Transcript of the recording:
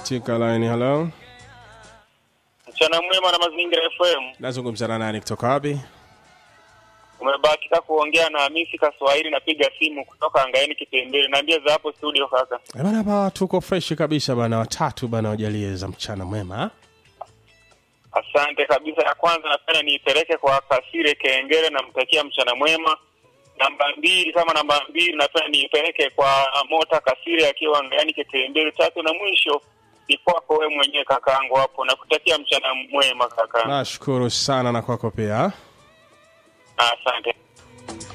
katika line. Hello, Mchana mwema na Mazingira FM. nazungumza na nani kutoka wapi? Umebahatika kuongea na Hamisi Kaswahili, napiga simu kutoka Angaeni Kitembele. Naambia za hapo studio kaka. Eh, Bana hapa tuko fresh kabisa bana, watatu bana, wajalie za mchana mwema. Asante kabisa. Ya kwanza napenda niipeleke kwa Kasire Kengere, namtakia mchana mwema. Namba mbili kama namba mbili napenda niipeleke kwa Mota Kasire akiwa Angaeni Kitembele. Tatu na mwisho ni kwako wewe mwenyewe kakaangu hapo, nakutakia mchana mwema kaka. Nashukuru sana na kwako pia. Asante.